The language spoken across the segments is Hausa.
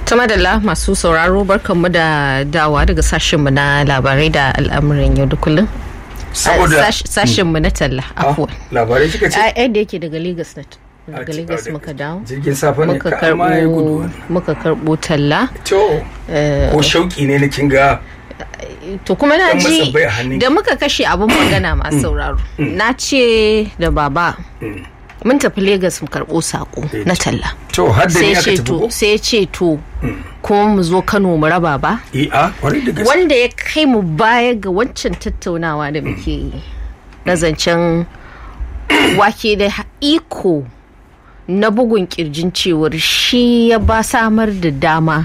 ta madalla masu sauraro barkanmu da dawa daga sashenmu na labarai da al'amuran yau da kullum saboda sashenmu na talla afuwa labarai kika ce a yadda yake daga lagos net daga lagos muka dawo jirgin safa ne muka ka ma ya gudu karbo wannan. muka karbo talla to ko shauki ne na kinga to kuma na Dan ji masabbai a hannunki. da muka kashe abin magana masu sauraro na ce da baba mun tafi lagos mu karbo sako na talla to har da sai ni ya aka ce tafi to ko sai ya ce to kuma mu zo kano mu raba ba eh a kwarai da gaske wanda ya kai mu baya ga wancan tattaunawa da muke yi na zancen wake da iko na bugun kirjin cewar shi ya ba samar da dama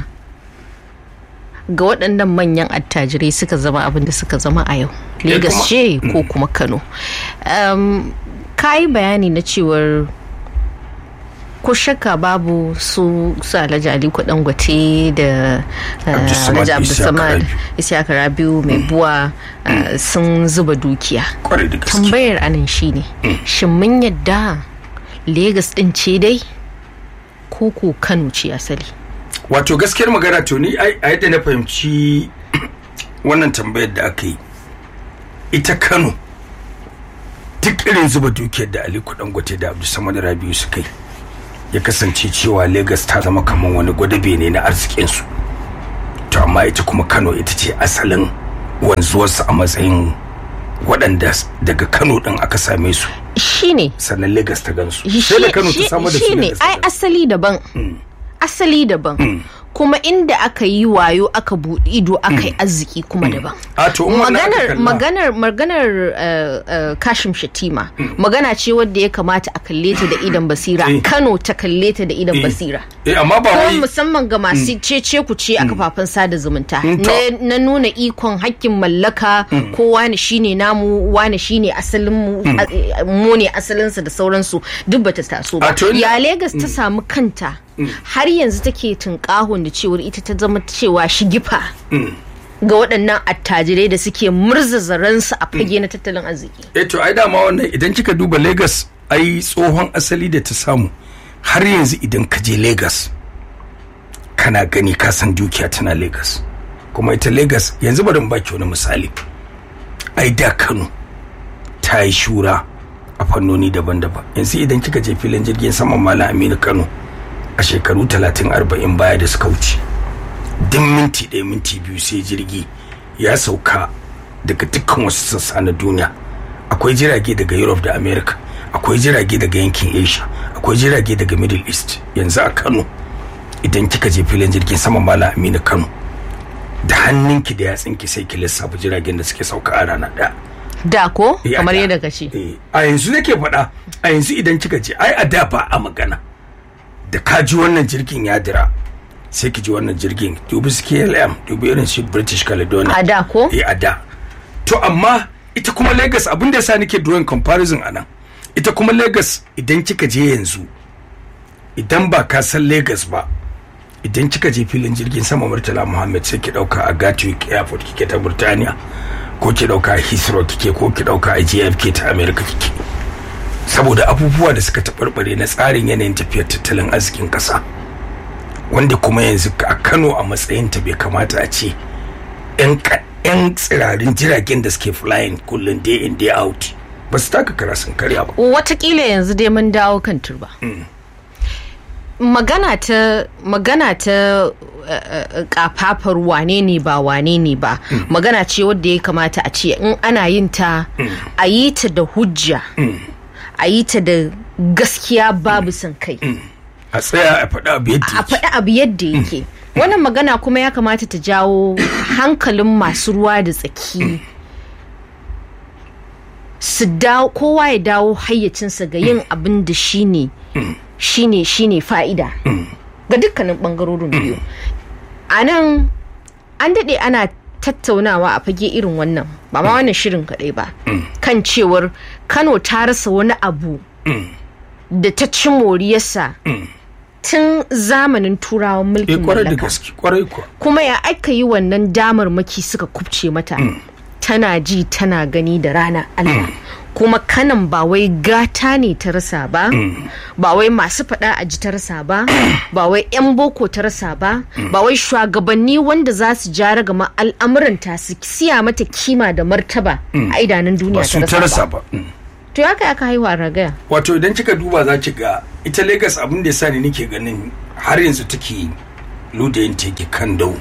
ga waɗannan manyan attajirai suka zama abin da suka zama a yau Ya Legas kuma- ce ko kuma Kano um, ka yi bayani na cewar ko shakka babu su su alhaji aliko dangote da uh, Abdulsamad alhaji Isiaka abdulsamad Rabiu. isiyaka rabiu mai buwa uh, sun zuba dukiya kwarai da gaske tambayar anan shine shin mun yadda Legas din ce dai ko ko kano ce asali wato gaskiyar magana to ni ai a yadda na fahimci wannan tambayar da aka yi ita kano duk irin zuba dukiyar da aliko dangote da abdulsamad rabiu suka yi ya kasance cewa lagos ta zama kamar wani gwadabe ne na arzikinsu to amma ita kuma kano ita ce asalin wanzuwarsu a matsayin waɗanda daga kano ɗin aka same su shine sannan lagos ta gansu shi sai da kano ta samar da su shine Lagos ta ai gansu. asali daban asali daban kuma inda aka yi wayo aka buɗe ido aka yi arziki kuma daban a to in wannan aka maganar kalla- maganar maganar uh, uh, kashim shatima magana ce wadda ya kamata a kalle ta da idan basira Eh. kano ta kalle ta da idan Eh. basira eh amma ba ko wai musamman ga masu cece ku ce a kafafen sada zumunta Mm, to. na, na nuna ikon hakkin mallaka ko wani shine namu wani shine asalin mu a- mu ne asalinsa da sauransu duk bata taso ba A to ina- ya Legas ta samu kanta har yanzu take tunkahon da cewar ita ta zama cewa shigifa ga waɗannan attajirai da suke murzaza ransu a fage na tattalin arziki eh to ai dama wannan idan kika duba Lagos ai tsohon asali da ta samu har yanzu idan ka je Lagos kana gani ka san dukiya tana Lagos kuma ita Lagos yanzu bari in baki wani misali ai da Kano ta yi shura a fannoni daban-daban yanzu idan kika je filin jirgin saman Malam Aminu Kano a shekaru 30 40 baya da suka wuce duk minti ɗaya minti biyu sai jirgi ya sauka daga dukkan wasu sassa na duniya akwai jirage daga europe da america akwai jirage daga yankin asia akwai jirage daga middle east yanzu a kano idan kika je filin jirgin saman mala aminu kano da hannunki da yatsinki sai ki lissafa jiragen da suke sauka a rana ɗaya da ko Eh, a kamar da. yadda ka ce Eh, a yanzu nake faɗa a yanzu idan kika je ai a da ba a magana da ka ji wannan jirgin ya dira sai ki ji wannan jirgin dubi su KLM dubi irin su British Caledonia a da ko eh a da to amma ita kuma Lagos abin da yasa nake drawing comparison anan ita kuma Lagos idan kika je yanzu idan ba ka san Lagos ba idan kika je filin jirgin sama Murtala Muhammad sai ki dauka a Gatwick Airport kike ta Burtaniya ko ki dauka a Heathrow kike ko ki dauka a JFK ta America kike saboda abubuwa da suka taɓarɓare na tsarin yanayin tafiyar tattalin arzikin ƙasa wanda kuma yanzu a Kano a matsayinta bai kamata a ce 'yan ka- 'yan tsirarin jiragen da suke flying kullum day in day out ba su taka kara sun karya ba watakila yanzu dai mun dawo kan turba magana ta magana ta uh, uh, kafafar wane ne ba wane ne ba magana ce wadda ya kamata a ce in ana yin ta a yi ta da hujja a yi ta da gaskiya babu son kai a tsaya a faɗa abu yadda a yake faɗi abu yadda yake wannan magana kuma ya kamata ta jawo hankalin masu ruwa da tsaki su dawo kowa ya dawo hayyacinsa ga yin abin da shine shine shine fa'ida ga dukkanin bangarorin biyu a nan an daɗe ana tattaunawa a fage irin wannan ba ma wannan shirin kaɗai ba kan cewar kano ta rasa wani abu da ta ci moriyarsa tun zamanin turawan eh mulkin kwarai da mallaka gaske kwarai kuwa kuma ya aka yi wannan damar maki suka kubce mata tana ji tana gani da rana Allah kuma kanan ba wai gata ne ta rasa ba ba wai masu faɗa a ji ta rasa ba ba wai 'yan boko ta rasa ba ba wai shugabanni wanda za su jara gama al'amuranta su siya mata kima da martaba a idanun duniya ba su ta ta rasa rasa ba ba Mm. to ya kai aka haihu a ragaya wato idan kika duba za ki ga ita lagos abin da ya sa ni nake ganin har yanzu take ludayin take kan dau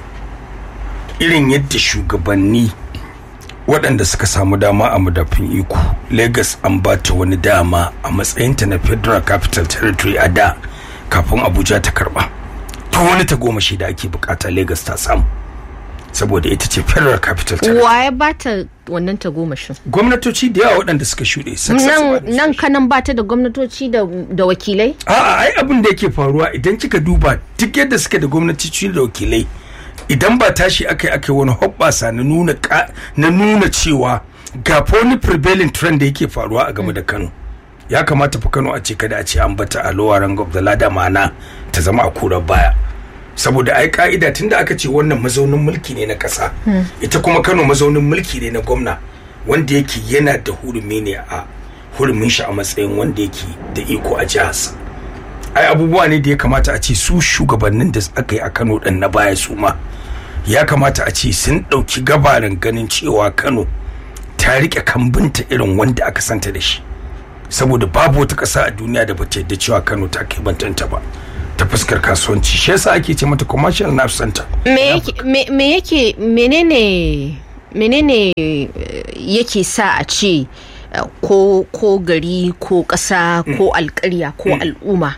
irin yadda shugabanni waɗanda suka samu dama a madafin iko lagos an ba ta wani dama a matsayinta na federal capital territory a da kafin abuja ta karba to wani ta goma da ake bukata lagos ta samu saboda ita ce federal capital territory wa ya bata wannan tagomashin gwamnatoci da yawa waɗanda suka shuɗe successive nan administration. nan kanan bata da gwamnatoci da, da wakilai A'a ai abin da yake faruwa idan kika duba duk yadda suke da gwamnati da wakilai idan ba tashi aka yi aka yi wani hoɓɓasa na nuna ka- na nuna cewa ga fa wani prevailing trend da yake faruwa a game da Kano ya kamata fa Kano a ce kada a ce an bata a lower rank of the ladder ma'ana ta zama a kurar baya saboda ai ka'ida tunda aka ce wannan mazaunin mulki ne na ƙasa ita kuma Kano mazaunin mulki ne na gwamna wanda yake yana da hurumi ne a hurumin shi a matsayin wanda yake da iko a jiharsa ai abubuwa ne da ya kamata a ce su shugabannin da aka yi a kano ɗin na baya su ma ya kamata a ce sun ɗauki gabarin ganin cewa kano ta riƙe kambinta irin wanda aka santa da shi saboda babu wata ƙasa a duniya da bata yadda cewa kano ta kai bantanta ba ta fuskar kasuwanci shi yasa ake ce mata commercial nerve center me yake me- me yake menene menene eh, yake sa a ce eh, ko ko gari ko ƙasa ko alƙarya ko al'umma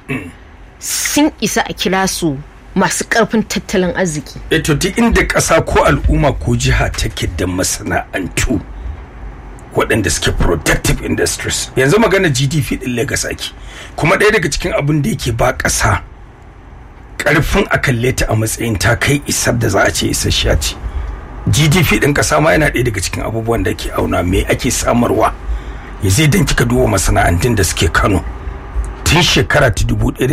sun isa a kira su masu ƙarfin tattalin arziki eto duk inda ƙasa ko al'umma ko jiha take da masana'antu waɗanda suke productive industries yanzu magana gdp ɗin lagos ake kuma ɗaya daga cikin abin da yake ba ƙasa ƙarfin a kalle ta a matsayin ta kai isar da za a ce isasshiya ce gdp ɗin ƙasa ma yana ɗaya daga cikin abubuwan da ke auna me ake samarwa yanzu idan kika duba masana'antun da suke kano tun shekara ta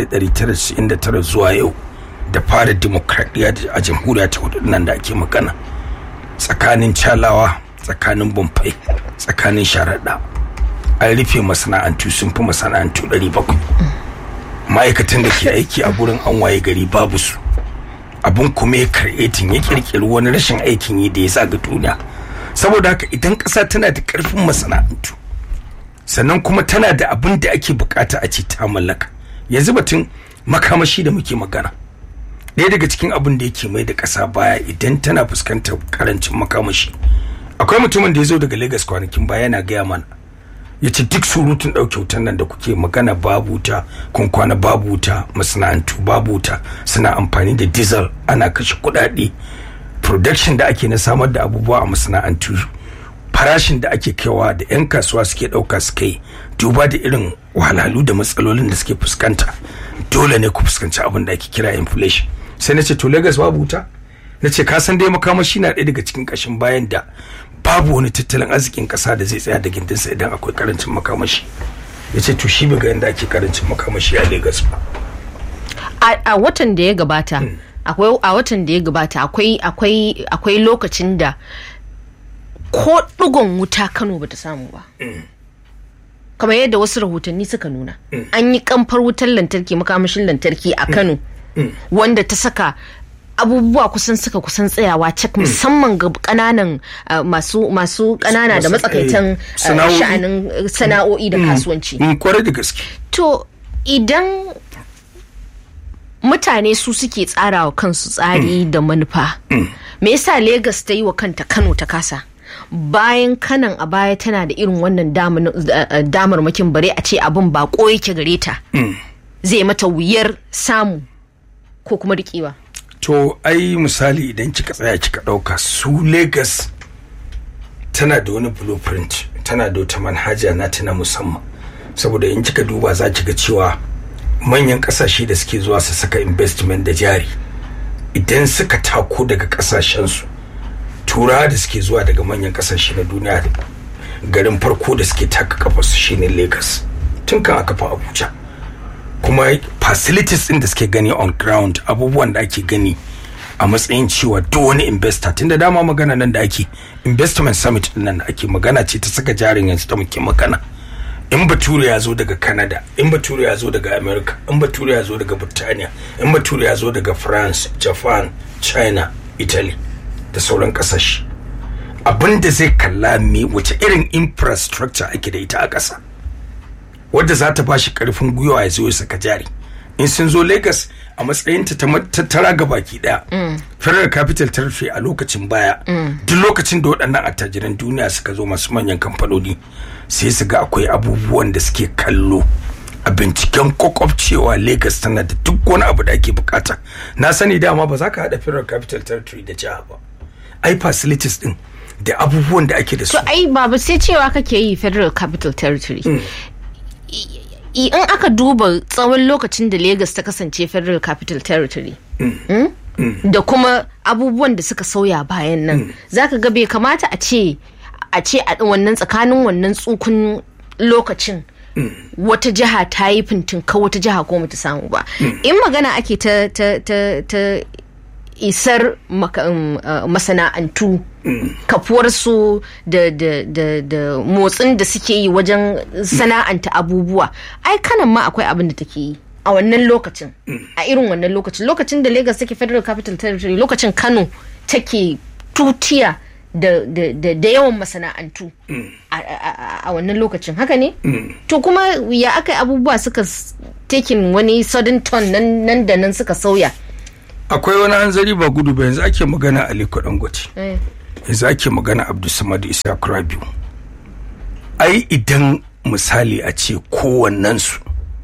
1999 zuwa yau da fara dimokuraɗiyya a jamhuriya ta hudu nan da ake magana tsakanin calawa tsakanin bumfai tsakanin sharaɗa an rufe masana'antu sun fi masana'antu 700 ma'aikatan da ke aiki a gurin an waye gari babu su abin kuma ya karɓetin ya kirkiri wani rashin aikin yi da ya sa ga duniya saboda haka idan ƙasa tana da ƙarfin masana'antu sannan kuma tana da abin da ake bukata a ce ta mallaka yanzu batun makamashi da muke magana ɗaya daga cikin abin da yake mai da ƙasa baya idan tana fuskantar karancin makamashi akwai mutumin da ya zo daga lagos kwanakin baya yana gaya mana ya ce duk surutun ɗauke wutan nan da kuke magana babu wuta kun kwana babu wuta masana'antu babu wuta suna amfani da diesel ana kashe kuɗaɗe production da ake na samar da abubuwa a masana'antu farashin da ake kaiwa da 'yan kasuwa suke ɗauka suka yi duba da irin wahalhalu da matsalolin da suke fuskanta dole ne ku fuskanci abin da ake kira inflation sai na ce to lagos babu wuta na ce ka san dai makamashi na ɗaya daga cikin ƙashin bayan da babu wani tattalin arzikin ƙasa da zai tsaya da gindinsa idan akwai karancin makamashi ya ce to shi bai ga yadda ake karancin makamashi a lagos ba a a watan da ya gabata akwai a watan da ya gabata akwai akwai akwai lokacin da ko ɗigon wuta Kano bata samu ba kamar yadda wasu rahotanni suka nuna an yi kamfar wutar lantarki makamashin lantarki a Kano wanda ta saka abubuwa kusan suka kusan tsayawa cak musamman ga kananan uh, masu masu kanana da Masu, matsakaitan eh, uh, sana'o'i. sha'anin uh, sana'o'i da kasuwanci in kwarai da gaske To idan mutane su suke tsara wa kansu tsari da manufa, me yasa Legas ta yi wa kanta Kano ta kasa? Bayan kanan a baya tana da irin wannan daman- eh, damarmakin bare a ce abin ba yake gare ta. Zai mata wuyar samu ko kuma riƙewa. to ai misali idan kika tsaya kika ɗauka su lagos tana da wani blueprint tana da wata manhaja na ta na musamman saboda in kika duba za ki ga cewa manyan kasashe da suke zuwa su saka investment da jari idan suka tako daga kasashensu turawa da suke zuwa daga manyan kasashe na duniya garin farko da suke taka kafarsu shine lagos tun kan aka fa abuja kuma facilities din da suke gani on ground abubuwan da ake gani a matsayin cewa duk wani investor tun da dama magana nan da ake investment summit din nan da ake magana ce ta saka jarin yanzu da muke magana in bature ya zo daga canada in bature ya zo daga america in bature ya zo daga burtaniya in bature ya zo daga france japan china italy da sauran kasashe abin da zai kalla me wace irin infrastructure ake da ita a ƙasa wadda za ta ba shi ƙarfin gwiwa ya zo ya saka jari in sun zo lagos a matsayinta ta tattara ga baki daya federal capital territory a lokacin baya duk lokacin da waɗannan attajiran duniya suka zo masu manyan kamfanoni sai su ga akwai abubuwan da suke kallo a binciken kwakwaf cewa lagos tana da duk wani abu da ake bukata na sani dama ba za ka haɗa federal capital territory da jiha ba ai facilities din da abubuwan da ake da su to ai babu sai cewa kake yi federal capital territory in aka duba tsawon lokacin da Legas ta kasance federal capital territory da kuma abubuwan da suka sauya bayan nan zaka ga bai kamata a ce a ce a wannan tsakanin wannan tsukun lokacin wata jiha ta yi fintinka wata jiha ko mata samu ba in magana ake ta ta isar masana'antu kafuwarsu da, da, da, da motsin da suke yi wajen sana'anta abubuwa ai kanan ma akwai abin da take yi a wannan lokacin a irin wannan lokacin lokacin da lagos take federal capital territory lokacin kano take tutiya da, da, da, da yawan masana'antu a wannan lokacin haka ne to kuma ya aka abubuwa suka taking wani sudden turn nan da nan suka sauya akwai wani hanzari ba gudu ba yanzu ake magana aliko dangote yanzu ake magana abdulsamad isa rabiu ai idan misali a ce kowannensu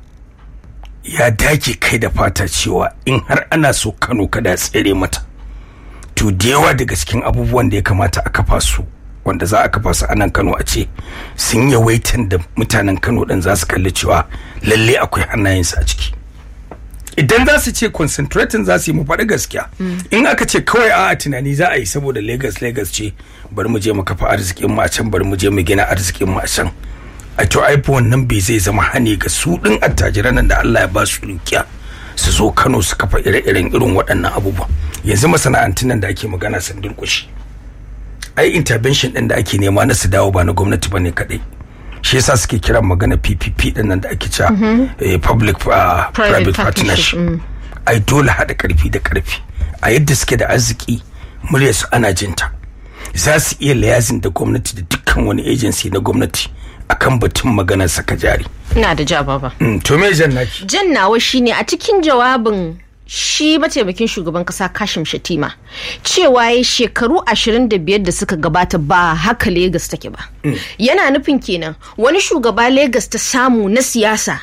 ya dake kai da fata cewa in har ana so kano kada tsere mata to da yawa daga cikin abubuwan da ya kamata a kafa su wanda za a kafa su anan kano a ce sun yawaitan da mutanen kano ɗin za su kalli cewa lalle akwai hannayensu a ciki idan za su ce concentrating za su yi mu faɗi gaskiya in aka ce kawai a tunani za a yi saboda lagos lagos ce bari mu je mu kafa arzikin mu a can bari mu je mu gina arzikin mu a can a to ai wannan bai zai zama hani ga su din attajiran nan da Allah ya ba su dukiya su zo Kano su kafa ire-iren irin waɗannan abubuwa yanzu masana'antun nan da ake magana sun durƙushi ai intervention din da ake nema na su dawo ba na gwamnati bane kadai shi yasa suke kiran magana PPP din nan da ake cewa public private partnership ai dole haɗa ƙarfi da ƙarfi a yadda suke da arziki murya su ana jinta za su iya layazin da gwamnati da dukkan wani agency na gwamnati akan batun maganar saka jari ina da ja baba to me jan naki jan nawa shine a cikin jawabin shi mataimakin shugaban kasa kashim shatima cewa ya shekaru 25 da suka gabata ba haka Legas take ba yana nufin kenan wani shugaba Legas ta samu na siyasa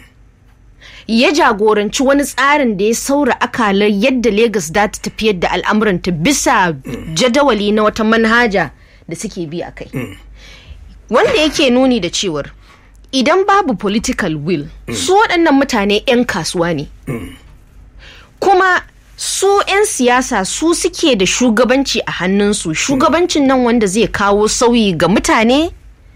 ya jagoranci wani tsarin da ya saura akalar yadda Legas za ta tafiyar da al'amuranta bisa jadawali na wata manhaja da suke bi a kai wanda yake nuni da cewar idan babu political will su waɗannan mutane 'yan kasuwa ne kuma su 'yan siyasa su suke da shugabanci a hannunsu shugabancin nan wanda zai kawo sauyi ga mutane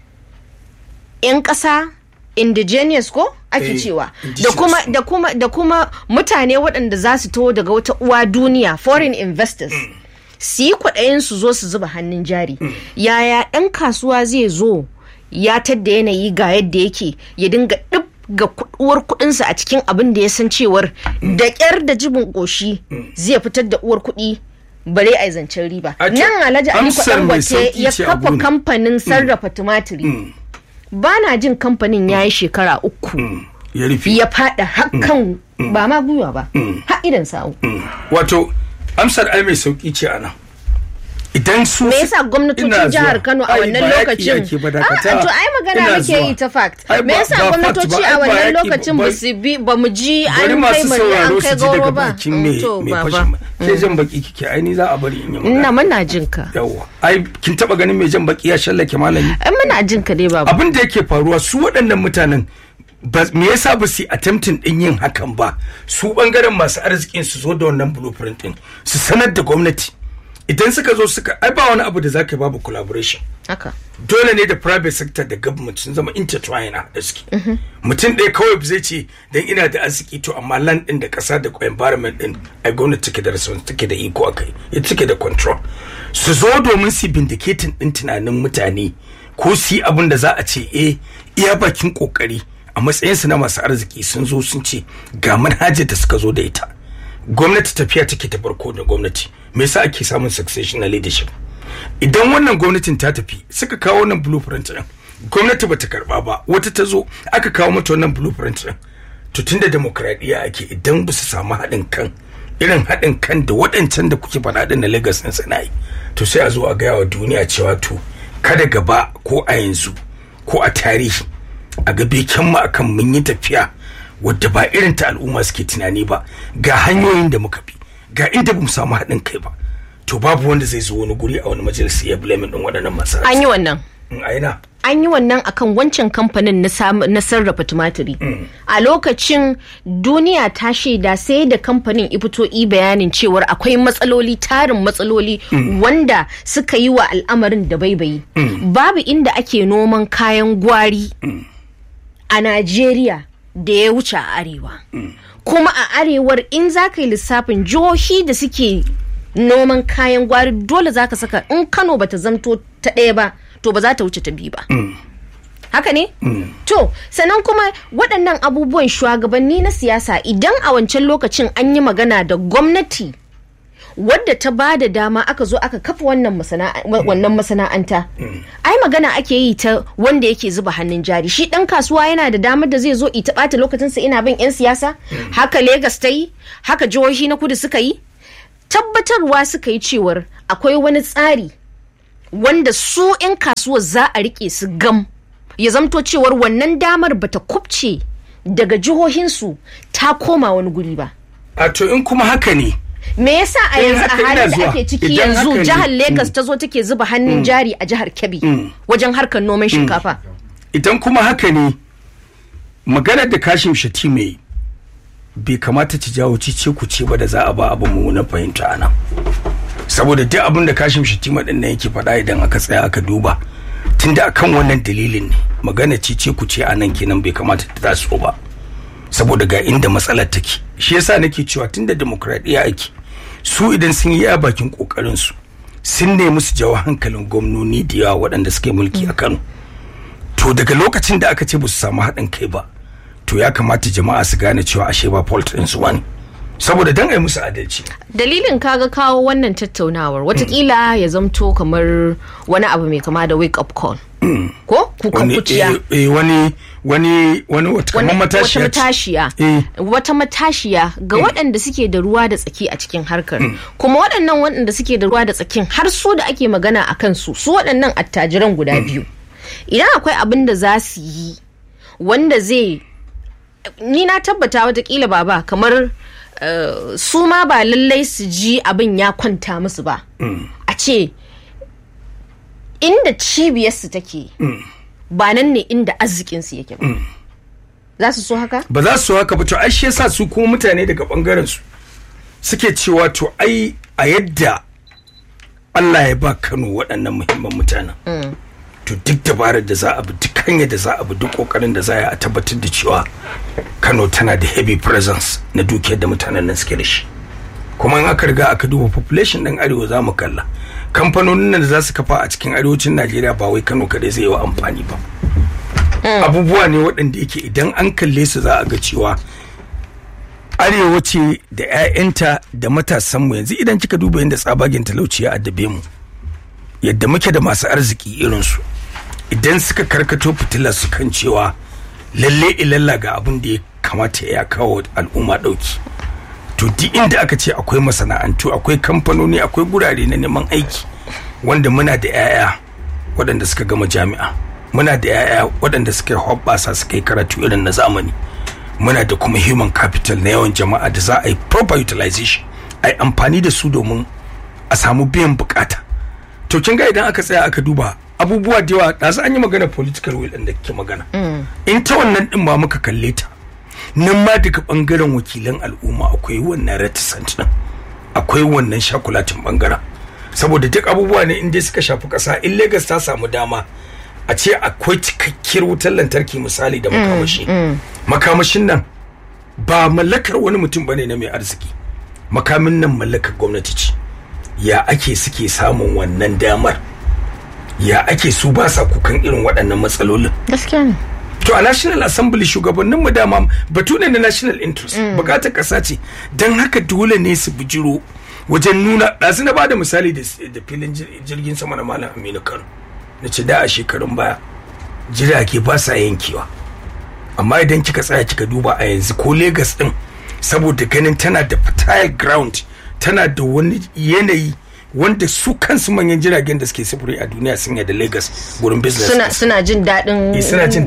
'yan ƙasa indigenous ko ake cewa da kuma da kuma da kuma mutane waɗanda za su taho daga wata uwa duniya foreign investors su yi kwaɗayin su zo su zuba hannun jari yaya 'yan kasuwa zai zo ya tadda yanayi ga yadda yake ya dinga ɗib ga uwar kudinsa a cikin abin da ya san cewar da ƙyar da jibin ƙoshi zai fitar da uwar kuɗi bare a zancen riba nan alhaji aliko dangote ya kafa kamfanin sarrafa tumatiri ba na jin kamfanin ya yi shekara uku ya fada hakan ba ma gwiwa ba har idan sa'u wato amsar ai mai sauki ce a nan idan su me yasa gwamnatocin jihar Kano a wannan lokacin to ai magana muke yi ta fact me yasa gwamnatoci a wannan lokacin ba su bi ba mu ji an kai mu an kai goro ba to baba ke jan baki kike ai ni za a bari in yi magana ina muna jin ka yawa ai kin taba ganin mai jan baki ya shallake malami ai muna jin ka dai baba abin da yake faruwa su waɗannan mutanen me yasa ba su attempting din yin hakan ba su bangaren masu arzikin su zo da wannan blueprint din su sanar da gwamnati idan suka zo suka ai ba wani abu da zaka babu collaboration haka dole ne da private sector da government sun zama intertwined da suke mutum ɗaya kawai zai ce dan ina da arziki to amma land din da ƙasa da environment din ai gwamnati take da response take da iko akai ita take da control su zo domin su vindicating din tunanin mutane ko su yi abin da za a ce eh iya bakin kokari a matsayinsu na masu arziki sun zo sun ce ga manhajar da suka zo da ita gwamnati tafiya take ta farko da gwamnati me yasa ake samun succession na leadership idan wannan gwamnatin ta tafi suka kawo wannan blueprint din gwamnati bata karba ba wata ta zo aka kawo mata wannan blueprint din to tunda demokradiyya ake idan ba su samu haɗin kan irin haɗin kan da waɗancan da kuke faɗa din na Lagos din suna yi to sai a zo a gaya wa duniya cewa to kada gaba ko a yanzu ko a tarihi a gabe kyan mu akan mun yi tafiya wadda ba irin ta al'umma suke tunani ba ga hanyoyin da muka bi ga inda bamu samu haɗin kai ba to babu wanda zai zo wani guri a wani majalisi ya blame din waɗannan masu an yi wannan aina an yi wannan akan wancan kamfanin na sam- na sarrafa tumatiri a lokacin duniya ta shaida sai da kamfanin ya fito i bayanin cewar akwai matsaloli tarin matsaloli wanda suka yi wa al'amarin da baibayi babu inda ake noman kayan gwari a najeriya da ya wuce a arewa kuma a arewar in za ka yi lissafin jihohi da suke noman kayan gwari dole za ka saka in kano bata zamto ta ɗaya ba to ba za ta wuce ta biyu ba haka ne to sannan kuma waɗannan abubuwan shugabanni na siyasa idan a wancan lokacin an yi magana da gwamnati wadda ta ba da dama aka zo aka kafa wannan masana- wannan masana'anta ai magana ake yi ta wanda yake zuba hannun jari shi dan kasuwa yana da damar da zai zo ita bata lokacinsa ina bin 'yan siyasa haka Legas ta yi haka jihohi na kudu suka yi tabbatarwa suka yi cewar akwai wani tsari wanda su 'yan kasuwa za a rike su gam ya zamto cewar wannan damar bata kubce daga jihohinsu ta koma wani guri ba a to in kuma haka ne me yasa a Eh, yanzu a haka ina halin da zuwa. ake ciki Idan yanzu haka ne. jihar Lagos ta zo take zuba hannun jari a jihar Kebbi wajen harkar noman shinkafa idan kuma haka ne maganar da kashim shati mai bai kamata ta jawo cice ku ce ba da za a ba abu mu na fahimta ana saboda duk abin da kashim shatima din nan yake faɗa idan aka tsaya aka duba tunda akan wannan dalilin ne magana cice ku ce anan kenan bai kamata ta taso ba saboda ga inda matsalar take shi yasa nake cewa tunda demokradiyya ake su idan sun yi a bakin kokarin su sun nemi su jawo hankalin gwamnoni da yawa waɗanda suke mulki a Kano to daga lokacin da aka ce ba su samu haɗin kai ba to ya kamata jama'a su gane cewa ashe ba fault ɗin su wani saboda dan ai musu adalci dalilin kaga kawo wannan tattaunawar watakila ya zamto kamar wani abu mai kama da wake up call ko kukan wani kuciya eh, eh, wani wani wani wata wani- kamar matashiya wata ce. matashiya Eh. wata matashiya ga waɗanda suke da ruwa da tsaki a cikin harkar kuma waɗannan waɗanda suke da ruwa da tsakin har su da ake magana a kansu su waɗannan attajiran guda biyu idan akwai abin da za su yi wanda zai ni na tabbata watakila baba kamar eh, su ma ba lallai su ji abin ya kwanta musu ba a ce inda cibiyarsu take ba nan ne inda arzikinsu yake ba za su so haka ba za su haka ba to ai shi yasa su kuma mutane daga bangaren su suke cewa to ai a yadda Allah ya ba Kano waɗannan muhimman mutanen to duk dabarar da za a bi duk hanyar da za a bi duk kokarin da za a yi a tabbatar da cewa Kano tana da heavy presence na dukiyar da mutanen nan suke da shi kuma in aka riga aka duba population ɗin arewa za mu kalla kamfanonin nan da za su kafa a cikin arewacin Najeriya ba wai Kano kadai zai yi wa amfani ba abubuwa ne waɗanda yake idan an kalle su za a ga cewa arewa ce da 'ya'yanta da matasanmu yanzu idan kika duba yadda tsabagen talauci ya addabe mu yadda muke da masu arziki irinsu idan suka karkato fitilar su kan cewa lalle ilalla ga abin da ya kamata ya kawo al'umma ɗauki to duk inda aka ce akwai masana'antu akwai kamfanoni akwai gurare na neman aiki wanda muna da 'ya'ya waɗanda suka gama jami'a muna da 'ya'ya waɗanda suka yi hoɓɓasa suka yi karatu irin na zamani muna da kuma human capital na yawan jama'a da za a yi proper utilization a yi amfani da su domin a samu biyan bukata to kin ga idan aka tsaya aka duba abubuwa da yawa ɗazu an yi magana political will ɗin da kike magana in ta wannan ɗin ba muka kalle ta nan ma daga ɓangaren wakilan al'umma akwai wannan reticent ɗin akwai wannan shakulatin ɓangaren saboda duk abubuwa ne inda suka shafi ƙasa in Legas ta samu dama a ce akwai cikakkiyar wutar lantarki misali da makamashi makamashin nan ba mallakar wani mutum bane na mai arziki makamin nan mallakar gwamnati ce ya ake suke samun wannan damar ya ake su ba sa kukan irin waɗannan matsalolin gaskiya ne to a national assembly shugabannin mu dama batu ne na national interest bukatar kasa ce don haka dole ne su bijiro wajen nuna ɗazu na bada misali da filin jirgin sama na malam aminu kano na ce da a shekarun baya jirage ba sa yankewa amma idan kika tsaya kika duba a yanzu ko Legas din saboda ganin tana da fertile ground tana da wani yanayi wanda su kansu manyan jiragen da suke sufuri a duniya sun da Lagos gurin business suna suna jin daɗin suna jin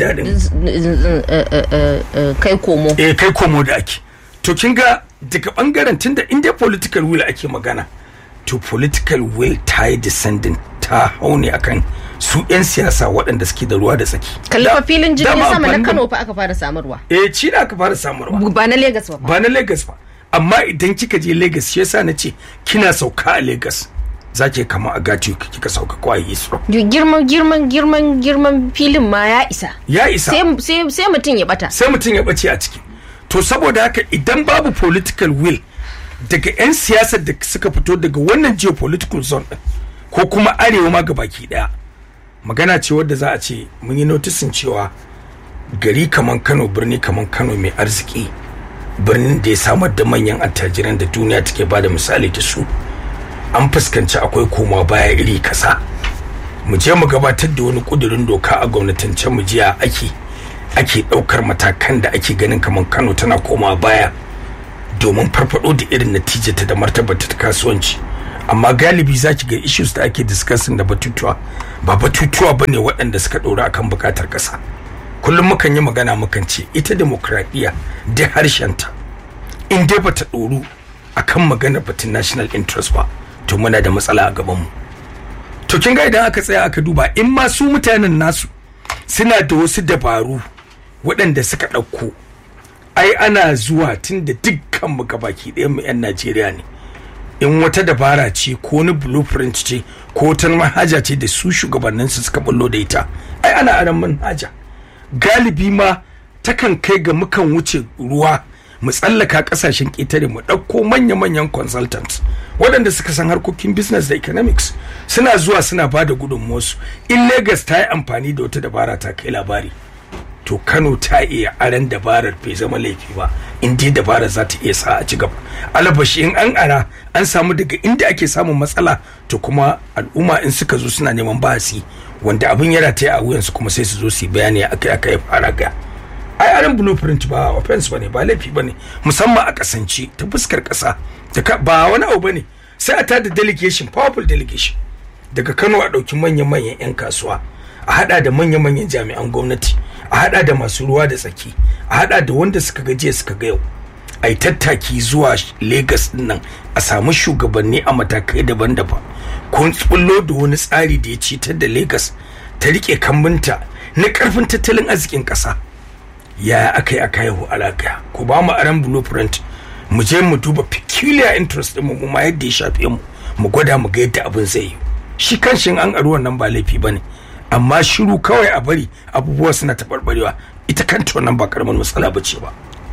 daɗin kai komo eh kai komo da ake to kin ga daga bangaren tunda inda political will ake magana to political will ta yi descendant ta hau ne akan su 'yan siyasa waɗanda suke da ruwa da tsaki. Kalli fa filin jirgin sama na Kano fa aka fara samarwa. Eh, ci da aka fara samarwa. Ba na Lagos ba. Ba na Lagos ba. Amma idan kika je Lagos shi yasa na ce kina sauka a Lagos. za ke kama a gati kika sauka ko a Heathrow. Girman girman girman girman filin ma ya isa. Ya isa. Sai mutum ya bata. Sai mutum ya bace a ciki. To saboda haka idan babu political will daga 'yan siyasar da suka fito daga wannan geopolitical zone din ko kuma arewa ma gabaki daya magana ce wadda za a ce mun yi notisin cewa gari kaman kano birni kaman kano mai arziki birnin da ya samar da manyan attajiran da duniya take ba da misali da su an fuskanci akwai koma baya iri kasa mu je mu gabatar da wani kudurin doka a gwamnatance mu jiya ake ake daukar matakan da ake ganin kaman kano tana koma baya domin farfado da irin natijata da martabata ta kasuwanci amma galibi za ki ga issues da ake discussing da batutuwa ba batutuwa ba ne waɗanda suka ɗora akan buƙatar ƙasa kullum mukan yi magana mukan ce ita demokradiyya da harshenta in dai bata ɗoru akan maganar batun national interest ba to muna da matsala a gabanmu to kin ga idan aka tsaya aka duba in ma su mutanen nasu suna da wasu dabaru waɗanda suka ɗauko ai ana zuwa tun da dukkan mu gabaki ɗayan mu 'yan najeriya ne in wata dabara ce ko wani blueprint ce ko wata manhaja ce da su shugabannin su suka bullo da ita ai ana aran manhaja galibi ma takan kai ga mukan wuce ruwa mu tsallaka kasashen ƙetare mu ɗauko manya-manyan consultants waɗanda suka san harkokin business da economics suna zuwa suna ba da gudunmuwarsu in lagos ta yi amfani da wata dabara ta kai labari to kano ta iya aran dabarar bai zama laifi ba in dai dabarar za ta iya sa a ci gaba alabashi in an ara an samu daga inda ake samun matsala to kuma al'umma in suka zo suna neman bahasi wanda abin yana ta a wuyansu kuma sai su zo su yi bayani akai aka yi fara ga ai aran blueprint ba offense bane ba laifi bane musamman a kasance ta fuskar kasa ba wani abu bane sai a tada delegation powerful delegation daga kano a ɗauki manyan-manyan 'yan kasuwa a hada da manya-manyan jami'an gwamnati a hada da masu ruwa da tsaki a hada da wanda suka ga jiya suka ga yau a yi tattaki zuwa lagos nan a samu shugabanni a matakai daban-daban kun tsullo da wani tsari da ya cetar da lagos ta rike kambinta na karfin tattalin arzikin kasa ya aka yi aka haihu alaka ku ba mu aran blueprint mu je mu duba peculiar interest din mu ma yadda ya shafe mu mu gwada mu ga yadda abin zai yi shi kanshin an aruwan nan ba laifi bane amma shiru kawai a bari abubuwa suna taɓarɓarewa ita kanta wannan ba karamin matsala ba ce ba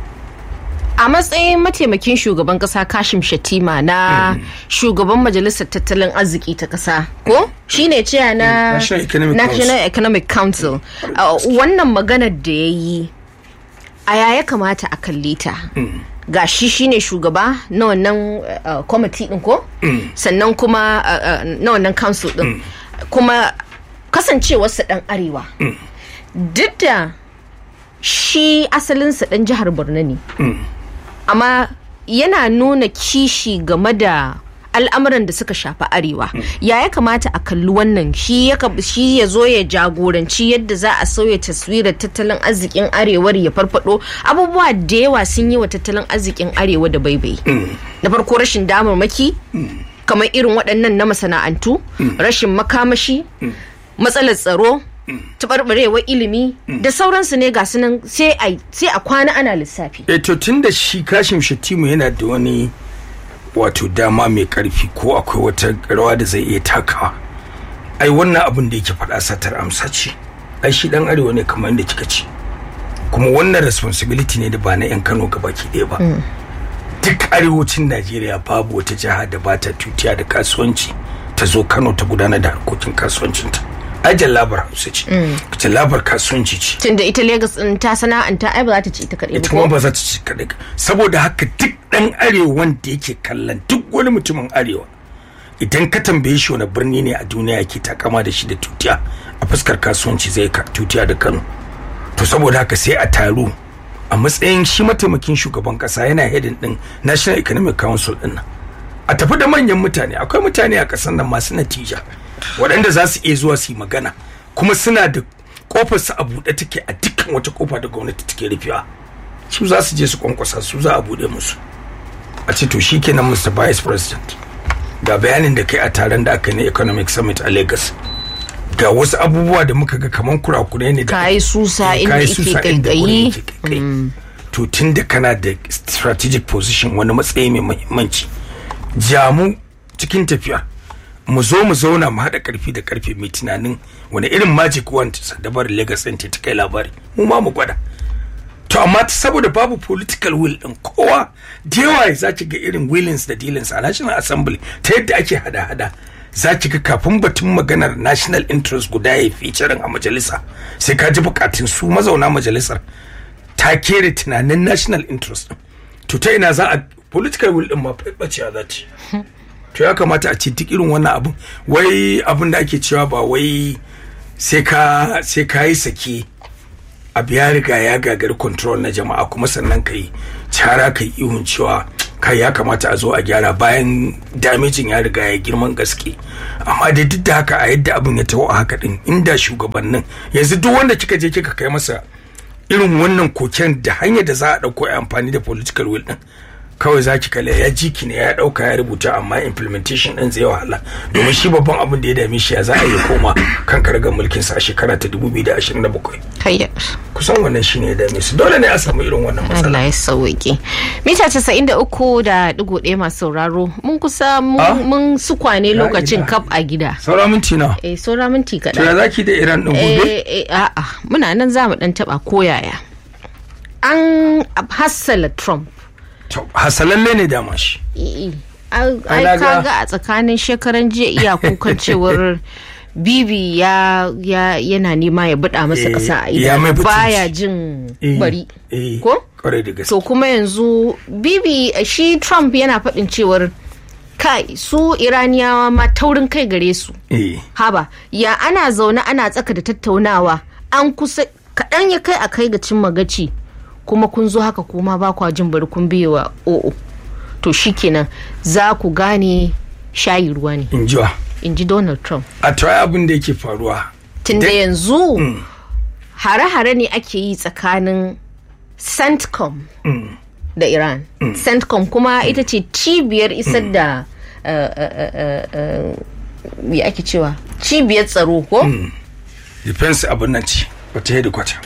a matsayin mataimakin shugaban kasa kashim shatima na shugaban majalisar tattalin arziki ta kasa ko shine cewa na national economic council wannan maganar da ya yi a ya kamata a kalle ta ga shi shine shugaba na wannan kwamiti din ko sannan kuma na wannan council din kuma kasancewarsa dan arewa duk da shi asalinsa dan jihar borno ne amma yana nuna kishi game da al'amuran da suka shafi arewa ya ya kamata a kalli wannan shi ya zo ya jagoranci yadda za a sauya taswirar tattalin arzikin arewar ya farfado abubuwa da yawa sun yi wa tattalin arzikin arewa da baibai na farko rashin damarmaki kamar irin waɗannan na masana'antu rashin makamashi matsalar tsaro taɓarɓarewar ilimi da sauransu ne ga sunan sai a kwana ana lissafi. E to tun da shi kashin shatimu yana da wani wato dama mai karfi ko akwai wata rawa da zai iya takawa ai wannan abin da yake faɗa satar amsa ce ai shi dan arewa ne kamar yadda kika ce kuma wannan responsibility ne da ba na 'yan kano gabaki ɗaya ba duk arewacin najeriya babu wata jiha da ba ta tutiya da kasuwanci ta zo kano ta gudanar da harkokin kasuwancinta ai jallabar hausa ce jallabar kasuwanci ce tunda ita Lagos din ta sana'anta ai ba za ta ci ita kaɗai ba ita ko kuma ba za ta ci kaɗai saboda haka duk ɗan arewa wanda yake kallon duk wani mutumin arewa idan ka tambaye shi wani birni ne a duniya yake takama da shi da tutiya a fuskar kasuwanci zai ka tutiya da kano to saboda haka sai a taru a matsayin shi mataimakin shugaban kasa yana hedin din national economic council din nan a tafi da manyan mutane akwai mutane a kasar nan masu natija waɗanda za su iya zuwa su yi magana kuma suna da kofar su a buɗe take a dukkan wata kofa da gwamnati take rufewa su za su je su kwankwasa su za a buɗe musu a ce to shi kenan mr vice president ga bayanin da kai a taron da aka yi na economic summit a lagos ga wasu abubuwa da muka ga kaman kurakurai ne da ka yi susa inda Ka yi ike susa inda wurin kaikayi yake kaikayi. to tun da kana da strategic position wani matsayi mai muhimmanci jamu cikin tafiya mu zo mu zauna mu haɗa ƙarfi da ƙarfe mai tunanin wani irin magic wand sadabar lagos ɗin ta kai labari mu ma mu gwada to amma ta saboda babu political will din kowa da yawa za ki ga irin willings da dealings a national assembly ta yadda ake hada-hada za ki ga kafin batun maganar national interest guda ya fi a majalisa sai ka ji bukatun su mazauna majalisar ta kere tunanin national interest din to ta ina za a political will din ma bacewa za ta yi. to ya kamata a ce duk irin wannan abun wai abin da ake cewa ba wai sai ka sai ka yi sake abu ya riga ya gagari control na jama'a kuma sannan ka yi cara ka yi ihun cewa kai ya kamata a zo a gyara bayan damejin ya riga ya girman gaske amma dai duk da haka a yadda abin ya taho a haka din inda shugabannin yanzu duk wanda kika je kika kai masa irin wannan koken da hanyar da za a ɗauko ya amfani da political will din kawai za ki kalle ya ji ki ne ya ɗauka ya rubuta amma implementation ɗin zai wahala domin shi babban abin da ya dame shi ya za a yi koma kan karagar mulkin sa a shekara ta 2027 Kayya. kusan wannan shine ya dame su dole ne a samu irin wannan matsala Allah ya sauke. Mita casa'in da uku da digo ɗaya masu sauraro mun kusa mun- Ah? mun sukwane Ya lokacin ila. kaf a gida. saura minti na Eh saura minti to ya kaɗan. zaki da iran ɗin gobe Eh, eh, a'a muna nan za mu ɗan taɓa koyaya. An hassala Trump. to hasalalle ne dama shi Eh, eh. Ai Ai, ai, na ga- kaga a tsakanin shekaran jiya iya kukan cewar Bibi ya, ya yana nema ya buɗa masa Eh, ƙasa a ya mai ido butunci. baya jin Eh, bari. eh, Ko? kwarai da gaske to kuma yanzu bibi shi trump yana faɗin cewar kai su iraniyawa ma taurin kai gare su eh haba ya ana zaune ana tsaka da tattaunawa an kusa kaɗan ya kai a kai ga cin magaci kuma kun zo haka kuma ba kwa jin bari kun biye wa o'o to shikenan za ku gane shayi ruwa ne in jiwa in ji donald trump a to ai abin da yake faruwa tunda Dai- yanzu hare-hare ne ake yi tsakanin centcom da iran centcom kuma ita ce cibiyar isar da uh, uh, uh, uh, me ake cewa cibiyar tsaro ko defense abin nan ce wata hedikwata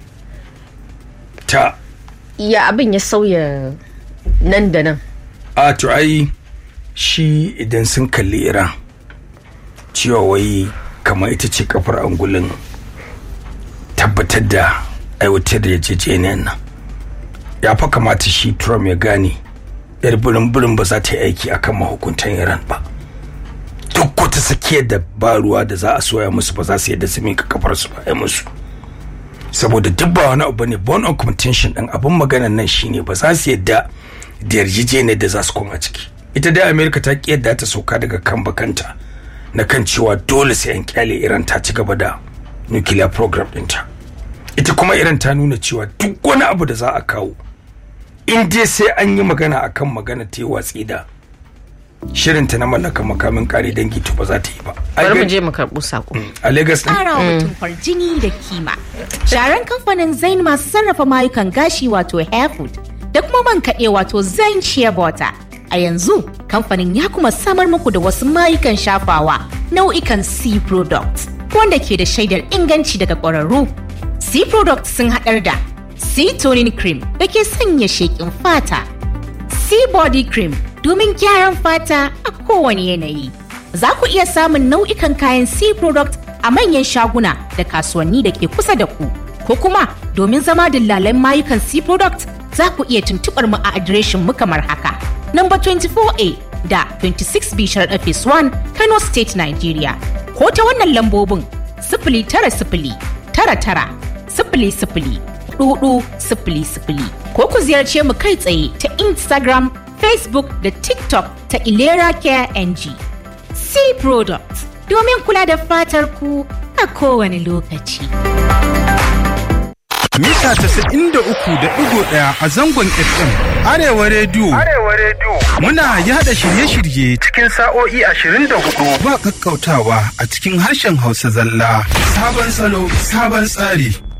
ta ya abin ya sauya nan da nan a to ai shi idan sun kalli iran cewa wai kamar ita ce kafar angulin tabbatar da aiwatar da yarjejeniyar nan ya fa kamata shi trump ya gane yar birin birin ba za ta yi aiki akan mahukuntan iran ba duk wata sakiyar da ba ruwa da za a soya musu ba za su yadda su mika kafar su ba musu saboda duk ba wani abu ne bone of contention din abin maganan nan shine ba za su yadda da yarjejeniyar da za su koma ciki ita dai america ta ki yadda ta sauka daga kan bakanta na kan cewa dole sai an kyale iran ta ci gaba da nuclear program dinta ita kuma iran ta nuna cewa duk wani abu da za a kawo in dai sai an yi magana akan magana ta yi watsi da shirinta na mallaka makamin kare dangi to ba za ta yi ba Ai, bari mu ga- je mu karɓo sako a lagos din ƙara wa mutum kwarjini da kima. Sharan kamfanin Zain masu sarrafa mayukan gashi wato Hairfood da kuma man kaɗe wato Zain Shea Butter. A yanzu kamfanin ya kuma samar muku da wasu mayukan shafawa nau'ikan C products wanda ke da shaidar inganci daga ƙwararru. C products sun haɗar da C toning cream da ke sanya sheƙin fata. Sea Body Cream domin gyaran fata a kowane yanayi. Za ku iya samun nau'ikan kayan Sea Product a manyan shaguna da kasuwanni da ke kusa da ku. Ko kuma domin zama dillalan mayukan Sea Product za ku iya tuntuɓar mu a adireshin mu kamar haka. Number 24A da 26B Sharaɗa Phase 1 Kano State, Nigeria. Ko ta wannan lambobin sifili tara sifili tara tara sifili sifili hudu sifili sifili ko ku ziyarce mu kai tsaye ta Instagram, Facebook da TikTok ta Ilera Care NG. C Products domin kula da fatar ku a kowane lokaci. mita 93.1 a zangon FM Arewa Radio. Arewa Radio. Muna yada shirye-shirye Cikin sa'o'i ashirin da hudu. ba kakkautawa a cikin harshen Hausa zalla. Sabon salo, sabon tsari.